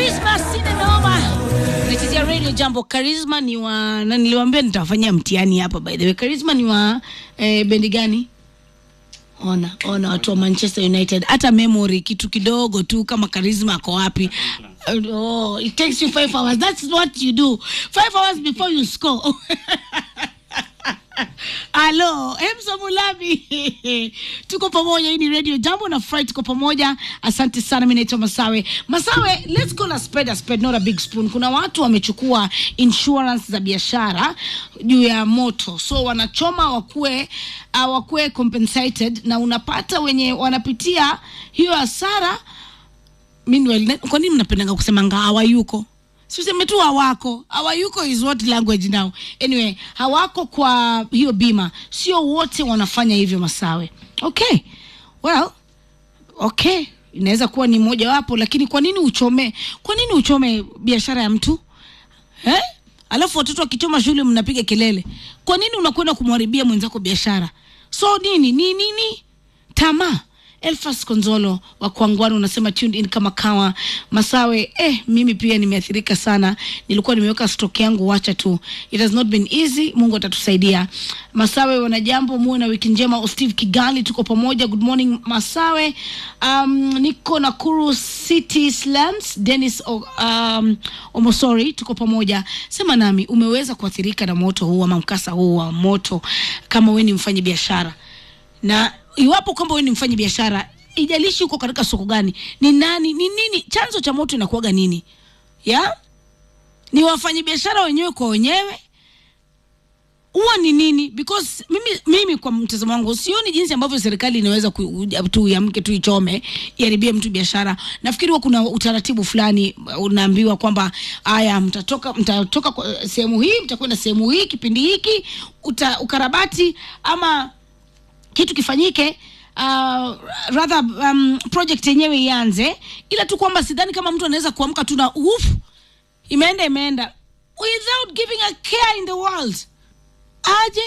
Christmas sinenoma nachezea radio jambo Charisma ni wa na niliwaambia nitawafanyia mtihani hapa by the way Charisma ni wa eh, bendi gani ona ona watu wa Manchester United hata memory kitu kidogo tu kama Charisma ako wapi oh, it takes you five hours that's what you do five hours before you score Halo, Emsa Mulabi. tuko pamoja, hii ni Radio Jambo na Fry, tuko pamoja. Asante sana, mimi naitwa Masawe. Masawe, let's call a spade a spade, not a big spoon. Kuna watu wamechukua insurance za biashara juu ya moto, so wanachoma wakuwe uh, wakuwe compensated, na unapata wenye wanapitia hiyo hasara. Meanwhile, kwa nini mnapendanga kusema nga hawayuko? Siseme tu hawako. Hawayuko is what language now. Anyway, hawako kwa hiyo bima. Sio wote wanafanya hivyo Masawe. Okay. Well, okay. Inaweza kuwa ni moja wapo, lakini kwa nini uchome? Kwa nini uchome biashara ya mtu? Eh? Alafu watoto wakichoma shule mnapiga kelele. Kwa nini unakwenda kumharibia mwenzako biashara? So nini? Ni nini? Tamaa. Elfas Konzolo wa Kwangwani unasema tuned in kama kawa Masawe. Eh, mimi pia nimeathirika sana, nilikuwa nimeweka stock yangu, wacha tu, it has not been easy. Mungu atatusaidia. Masawe, wanajambo, muwe na wiki njema. Steve Kigali, tuko pamoja. Good morning Masawe. Um, niko Nakuru City Slums. Dennis o, um, Omosori, tuko pamoja. Sema nami, umeweza kuathirika na moto huu ama mkasa huu wa moto, kama wewe ni mfanya biashara na iwapo kwamba wewe ni mfanyi biashara, ijalishi uko katika soko gani, ni nani, ni nini chanzo cha moto inakuwaga nini? Ya ni wafanyi biashara wenyewe kwa wenyewe, huwa ni nini? Because mimi, mimi kwa mtazamo wangu sioni jinsi ambavyo serikali inaweza ku- tu iamke tu ichome iharibie mtu biashara. Nafikiri huwa kuna utaratibu fulani, unaambiwa kwamba haya, mtatoka mtatoka kwa sehemu hii, mtakwenda sehemu hii kipindi hiki, uta, ukarabati ama kitu kifanyike uh, rather um, project yenyewe ianze, ila tu kwamba sidhani kama mtu anaweza kuamka tu na uf, imeenda imeenda without giving a care in the world aje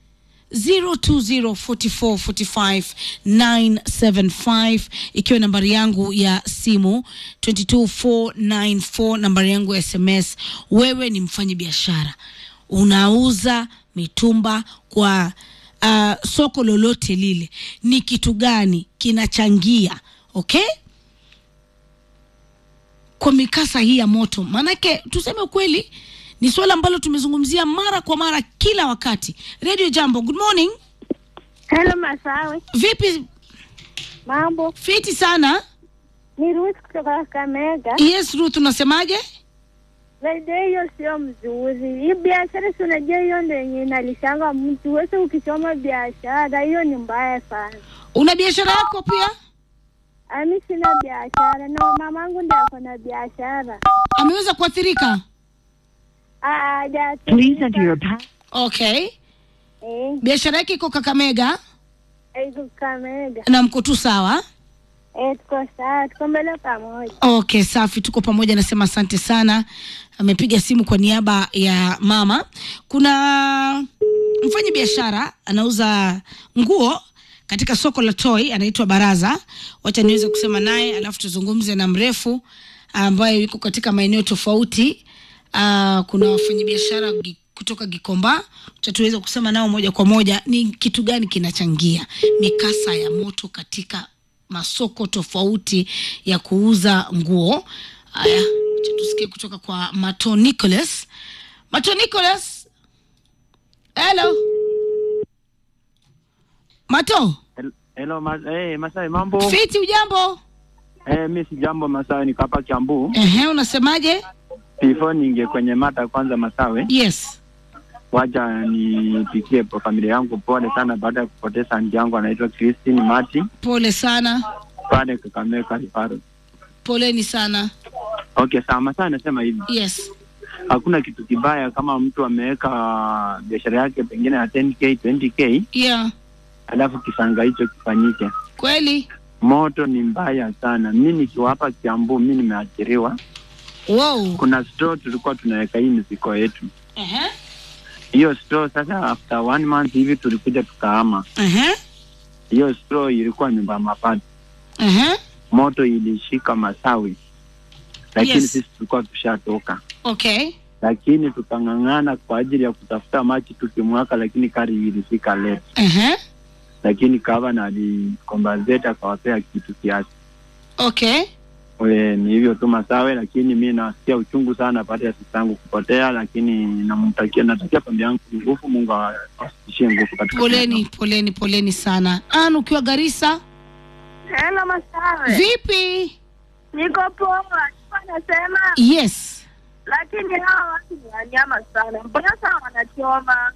0204445975 ikiwa nambari yangu ya simu 22494 nambari yangu ya sms wewe ni mfanyi biashara unauza mitumba kwa uh, soko lolote lile ni kitu gani kinachangia okay kwa mikasa hii ya moto maanake tuseme ukweli ni suala ambalo tumezungumzia mara kwa mara kila wakati radio jambo good morning Hello Masawe, vipi mambo? fiti sana Ni Ruth kutoka Kakamega. yes ruth unasemaje Zaidi hiyo sio mzuri. Hii biashara si unajua hiyo ndio yenye inalishanga mtu. Wewe ukichoma biashara hiyo ni mbaya sana. una biashara yako pia Ami sina biashara na mamangu ndiye ako na biashara. ameweza kuathirika Ah, haja- Please enter your pa- okay Eh, biashara yake iko kakamega eh, iko Kakamega. na mko tu sawa Eh, tuko sawa, tuko mbele pamoja. okay safi tuko pamoja nasema asante sana amepiga simu kwa niaba ya mama kuna mfanyi biashara anauza nguo katika soko la toi anaitwa baraza wacha niweze kusema naye alafu tuzungumze na mrefu ambaye yuko katika maeneo tofauti uh, kuna wafanyabiashara gi- kutoka gikomba tutaweza kusema nao moja kwa moja ni kitu gani kinachangia mikasa ya moto katika masoko tofauti ya kuuza nguo haya acha tusikie kutoka kwa mato nicholas mato nicholas hello mato Hel- Hello, ma eh, Masai mambo? fiti ujambo Eh, mi si jambo Masai, niko hapa Kiambu. Ehe, unasemaje Before ninge kwenye mata kwanza Masawe, yes wacha nipikie po familia yangu pole sana baada ya kupoteza anti yangu anaitwa Christine Mati pole sana pale Kakamega Rifaro. poleni sana Okay, sawa Masai anasema hivi, yes hakuna kitu kibaya kama mtu ameweka biashara yake pengine ya 10k 20k, yeah alafu kisanga hicho kifanyike. kweli Moto ni mbaya sana. Mi nikiwa hapa Kiambu, mi nimeathiriwa. wow Kuna store tulikuwa tunaweka hii mizigo yetu Ehe, hiyo store sasa after one month hivi tulikuja tukahama ehe, hiyo store ilikuwa nyumba ya mabati ehe. moto ilishika masawi lakini Yes. sisi tulikuwa tushatoka, okay lakini tukang'ang'ana kwa ajili ya kutafuta maji tukimwaka, lakini kari ilifika late, uh-huh. lakini gavana alikombazeta akawapea kitu kiasi. okay We, ni hivyo tu Masawe, lakini mi nasikia uchungu sana baada ya sisi yangu kupotea, lakini namtakia natakia familia yangu nguvu, Mungu awasishie nguvu katika poleni poleni poleni sana an ukiwa garisa Hello Masawe, vipi niko poa. Nilikuwa nasema yes lakini hawa watu ni wanyama sana, mbona saa wanachoma?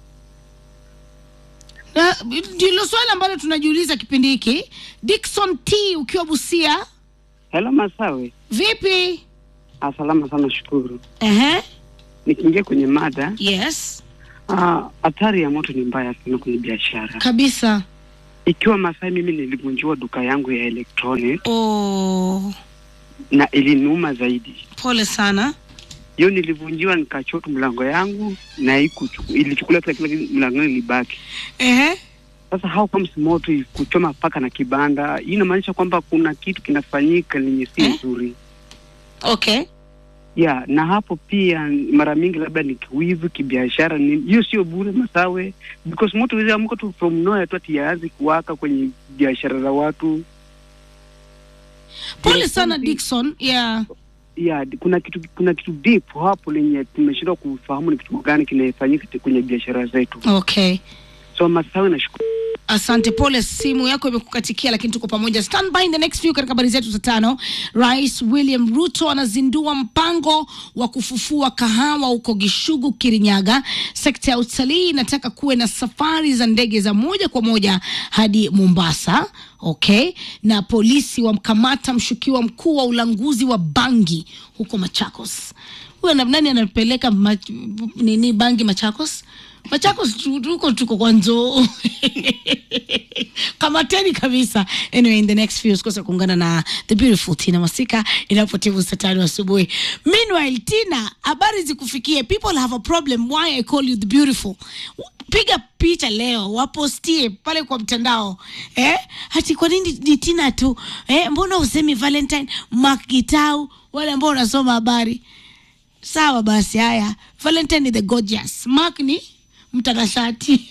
Na, ndilo swali ambalo tunajiuliza kipindi hiki dikson t ukiwa busia Hello Masawe, vipi Ah, salama sana, shukuru. uh-huh. Nikiingia kwenye mada, yes ah, hatari ya moto ni mbaya sana kwenye biashara. kabisa Ikiwa Masai, mimi nilivunjiwa duka yangu ya electronic oh, na iliniuma zaidi. pole sana Hiyo nilivunjiwa, nikachotu mlango yangu na ikuchu- ilichukula kila kila kitu, mlango ilibaki. uh-huh. Sasa how comes moto kuchoma paka na kibanda? Hii inamaanisha kwamba kuna kitu kinafanyika lenye si Eh? nzuri okay ya na hapo pia mara mingi labda ni kiwivu kibiashara, ni hiyo sio bure Masawe, because moto wezi amuka tu from nowhere tu ati yaanze kuwaka kwenye biashara za watu pole Yes, sana something- dikson yeah ya kuna kitu kuna kitu deep hapo lenye tumeshindwa kufahamu ni kitu gani kinafanyika kwenye biashara zetu. okay So Masawe, nashukuru. asante pole simu yako imekukatikia lakini tuko pamoja stand by in the next few katika habari zetu za tano rais william ruto anazindua mpango wa kufufua kahawa huko gishugu kirinyaga sekta ya utalii inataka kuwe na safari za ndege za moja kwa moja hadi mombasa okay na polisi wamkamata mshukiwa mkuu wa ulanguzi wa bangi huko machakos huyo na- nani anapeleka ma, nini bangi machakos machakos tu- tuko tuko kwa njoo kamateni kabisa anyway in the next few usikose kuungana na the beautiful tina masika inapotivu saa tano asubuhi meanwhile tina habari zikufikie people have a problem why i call you the beautiful piga picha leo wapostie pale kwa mtandao eh? hati kwa nini ni tina tu eh? mbona usemi valentine makitau wale ambao unasoma habari sawa basi haya valentine ni the gorgeous mark ni mtanashati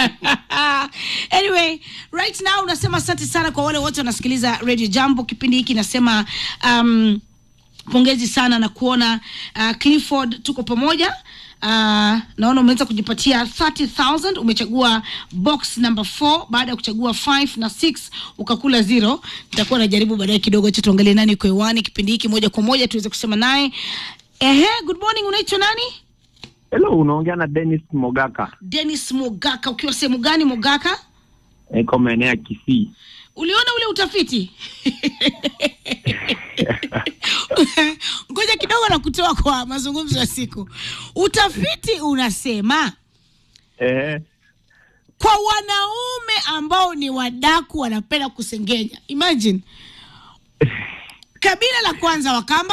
anyway right now unasema asante sana kwa wale wote wanasikiliza radio jambo kipindi hiki nasema um, pongezi sana na kuona uh, clifford tuko pamoja Uh, naona umeweza kujipatia 30000 umechagua box number 4 baada ya kuchagua 5 na 6 ukakula zero nitakuwa najaribu baadaye kidogo cha tuangalie nani uko hewani kipindi hiki moja kwa moja tuweze kusema naye ehe good morning unaitwa nani Hello, unaongea na Dennis Mogaka, Dennis Mogaka, ukiwa sehemu gani Mogaka? niko maeneo ya Kisii. Uliona ule utafiti? Ngoja kidogo na kutoa kwa mazungumzo ya siku. Utafiti unasema Eh, kwa wanaume ambao ni wadaku wanapenda kusengenya. Imagine kabila la kwanza Wakamba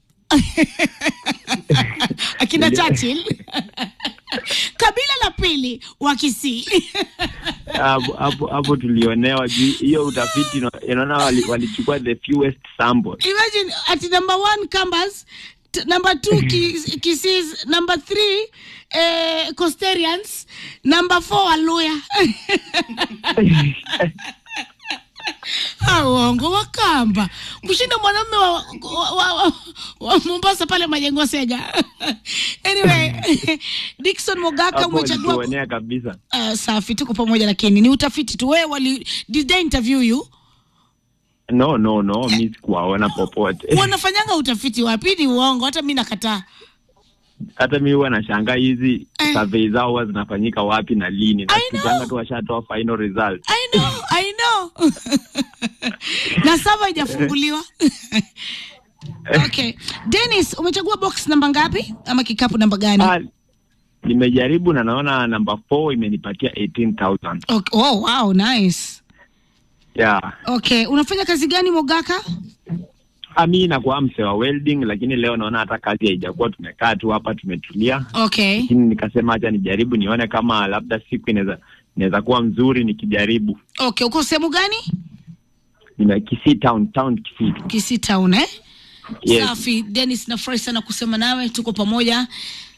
akina Churchill kabila la pili Wakisii hapo hapo hapo tulionewa juu hiyo utafiti ina- inaona wali- walichukua the fewest samples. imagine at number one Kambas t- number two Kis- Kisis number three eh, Costerians number four Waluya Ah, uongo wakamba kushinda mwanamume wa, wa, wa, wa, wa Mombasa pale majengo Sega anyway Dickson Mogaka Hapo umechagua walituonea kabisa. uh, safi tuko pamoja lakini ni utafiti tu wewe wali did they interview you No, no, no, mi sikuwaona popote. wanafanyanga utafiti wapi ni uongo hata mi nakataa Hata mi huwa nashangaa hizi Eh. survey zao huwa zinafanyika wapi na lini. I know. Nasikizanga tu washatoa final result. I know, I know. na sava haijafunguliwa okay Dennis umechagua box namba ngapi ama kikapu namba gani Ah, nimejaribu na naona namba 4 imenipatia 18000. okay. oh, wow nice Yeah. okay unafanya kazi gani mogaka Ah, mi nakuwa mse wa welding lakini leo naona hata kazi haijakuwa, tumekaa tu hapa tumetulia, okay lakini nikasema hacha nijaribu nione kama labda siku inaweza inaweza kuwa mzuri nikijaribu. okay uko sehemu gani Nime Kisii town town Kisii. Kisii town eh Yes. safi dennis nafurahi sana kusema nawe tuko pamoja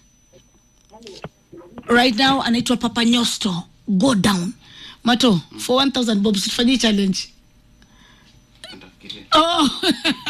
right now anaitwa papa nyosto go down mato for 1000 bob tufanyie challenge oh.